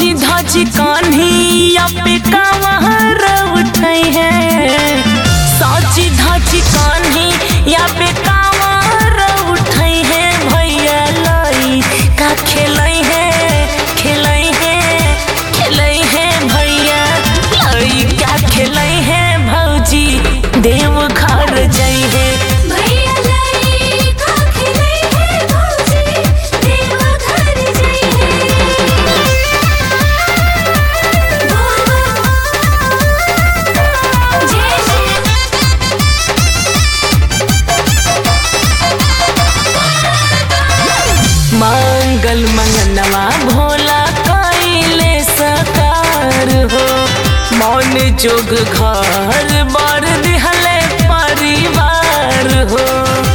साची धाची कान्हिया पे कांवर उठै है साची धाची कान्हिया पे कांवर उठै है भैया लाई का खेलै है खेलै है खेलै है भैया लाई का खेलै है भौजी देव घर जै है भैया लाई का खिलै है भौजी देव घर जई है जय श्री मंगल मंगनवा भोला कैले सकार हो मौन जोग घर बर दिहले परिवार हो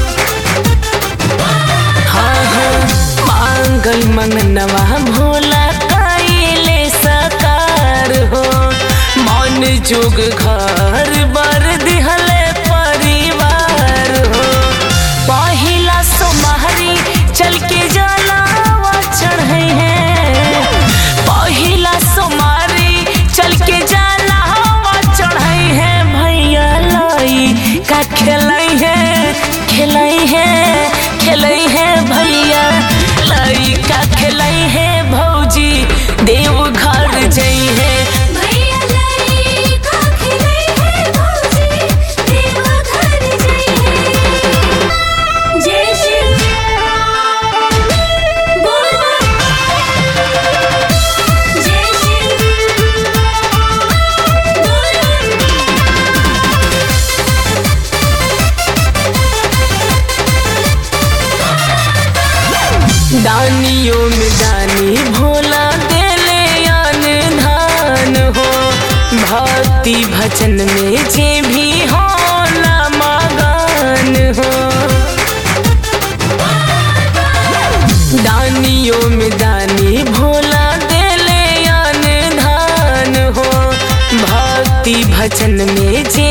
हाँ हाँ मंगल मंगनवा भोला कैले सकार हो मौन जोग घर बर दिहले परिवार हो पहिला सोमहरी चल के जलावा चढ़े हैं पहिला सोमहरी चल के जलावा चढ़े हैं भैया लाई का खेलै है खेलै है खेलै है भैया लाई का खेलै है भौजी देव घर जई है भैया लाई का खिलै है भौजी देव घर जई है जय श्री बोल जय श्री बोल दानियों में दानी भोला देले आन धान हो भक्ति भजन में जे भी हो मगान हो दानियों में दानी भोला देले आन धान हो भक्ति भजन में जे